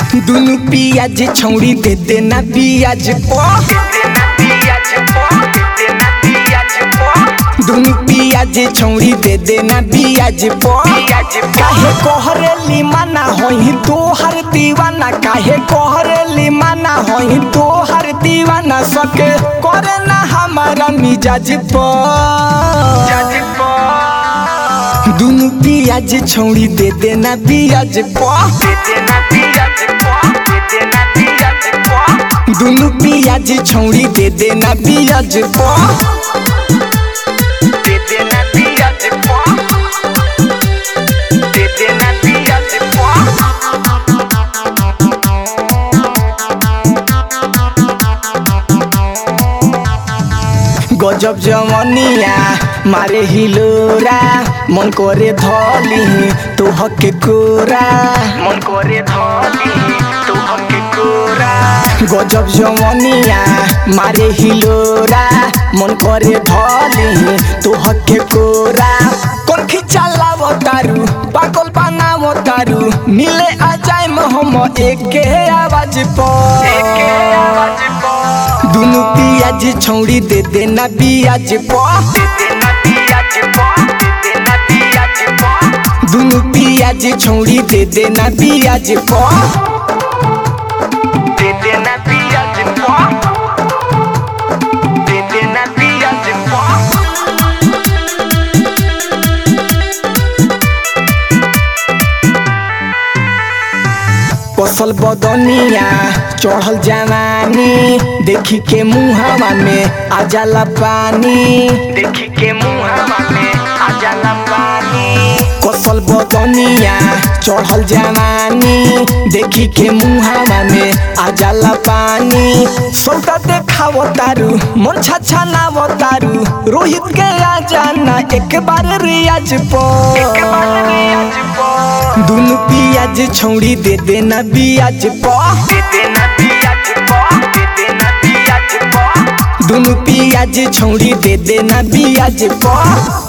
दुनु पियाज छौड़ी दे देना पियाज पो दुनु पियाज छौड़ी दे देना पियाज पो काहे कोहरेली माना होई तोहर दीवाना काहे कोहरेली माना होई तोहर दीवाना सके करे ना हमारा मिजाज पो दुनु पियाज छौड़ी दे देना पियाज पो दुनु पियाज छौड़ी दे देना पियाज पो गजब जवनिया मारे हिलोरा मन करे धली तो हके कोरा मन करे धली तो हके कोरा गजब जवनिया मारे हिलोरा मन करे धली तो हके कोरा कोन खिचाला तारू पागल बनावो तारू मिले आ जाए हम एके आवाज पर दुनु पियाज छौड़ी दे देना पियाज पो दुनु पियाज छौड़ी दे देना पियाज पो दे देना पियाज पो दे देना पियाज पो कसल बदनिया चढ़ल जवानी देखी के मुहावा में आ जाला पानी देखी के मुहावा में आ जाला पानी कसल बदनिया चढ़ल जवानी देखी के मुहावा में आ जाला पानी सौदा देखाव तारू मन छाछा नाव तारू रोहित के आ जाना एक बार रियाज एक बार रियाज पर पो दुनु पियाज छौड़ी दे देना बियाज पो दे देना पियाज पो दे देना पियाज पो दुनु पियाज छौड़ी दे देना बियाज पो